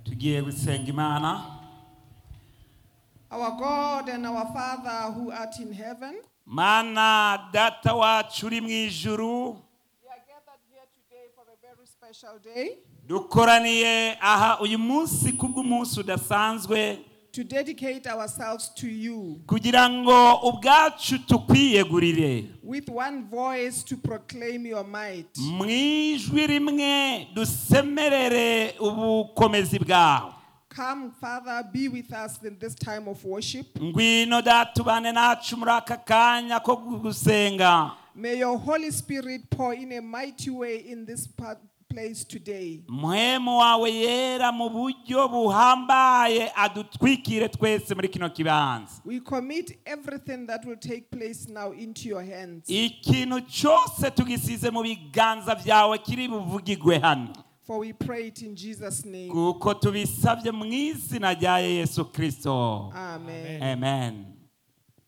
tugiye gusenga imana Our God and our Father who art in heaven, mana data wacu uri mu ijuru we are gathered here today for a very special day dukoraniye aha uyu munsi kubw'umunsi udasanzwe to dedicate ourselves to you kugira ngo ubwacu tukwiyegurire with one voice to proclaim your might, mu ijwi rimwe dusemerere ubukomezi bwawe Come, Father, be with us in this time of worship. ngwino datubane nacu muri aka kanya ko gusenga May your Holy Spirit pour in a mighty way in this pa- place today. muhemu wawe yera mu buryo buhambaye adutwikire twese muri kino kibanza We commit everything that will take place now into your hands. ikintu cyose tugisize mu biganza byawe kiri buvugirwe hano For we pray it in Jesus' name. kuko tubisabye mu izina rya yesu kirisito Amen. amen